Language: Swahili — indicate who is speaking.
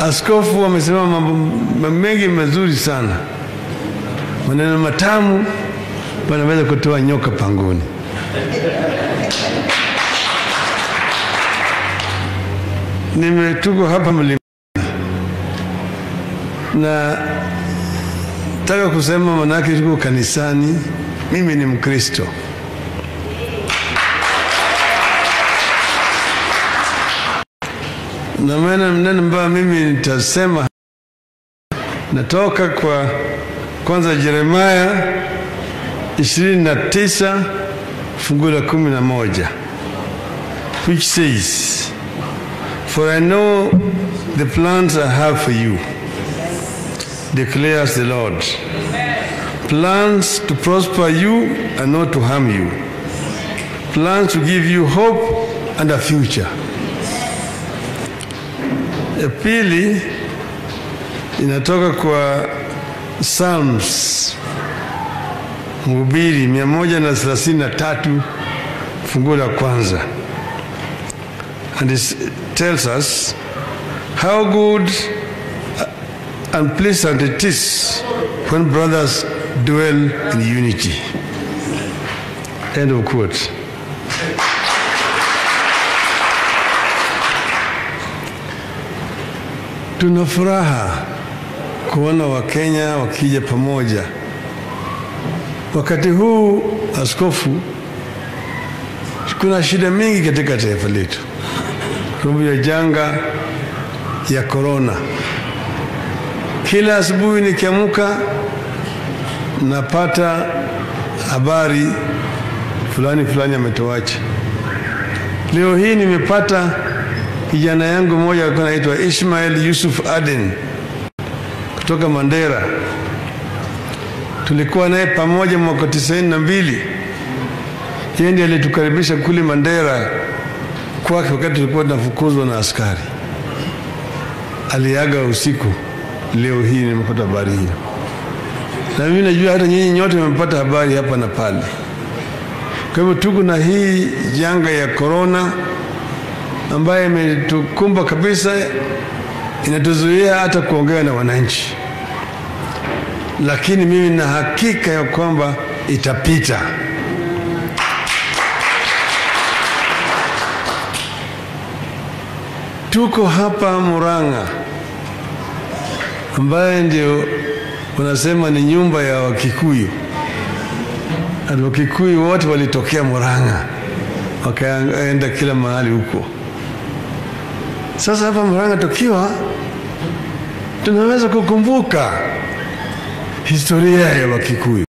Speaker 1: askofu amesema mambo mengi mazuri sana, maneno matamu, panaweza kutoa nyoka pangoni. Nimetuko hapa mlimani na taka kusema, manake tuko kanisani. Mimi ni Mkristo. na maana neno ambayo mimi nitasema natoka kwa kwanza Yeremia ishirini na tisa fungu la kumi na moja which says for I know the plans I have for you declares the Lord plans to prosper you and not to harm you plans to give you hope and a future ya pili inatoka kwa Psalms Mhubiri mia moja na thelathini na tatu fungu la kwanza and it tells us how good and pleasant it is when brothers dwell in unity. End of quote. Tuna furaha kuona Wakenya wakija pamoja. Wakati huu, askofu, kuna shida mingi katika taifa letu sababu ya janga ya korona. Kila asubuhi nikiamka, napata habari fulani fulani ametoacha. Leo hii nimepata kijana yangu mmoja alikuwa anaitwa Ishmael Yusuf Aden kutoka Mandera. Tulikuwa naye pamoja mwaka tisaini na mbili. Yeye ndiye alitukaribisha kule Mandera kwake wakati tulikuwa tunafukuzwa na askari. Aliaga usiku. Leo hii nimepata habari hiyo, na mimi najua hata nyinyi nyote mmepata habari hapa na pale. Kwa hivyo tuko na hii janga ya korona ambayo imetukumba kabisa, inatuzuia hata kuongea na wananchi, lakini mimi na hakika ya kwamba itapita. Tuko hapa Murang'a, ambaye ndio wanasema ni nyumba ya Wakikuyu. Na Wakikuyu wote walitokea Murang'a, wakaenda kila mahali huko. Sasa hapa Murang'a tukiwa tunaweza kukumbuka historia ya Wakikuyu.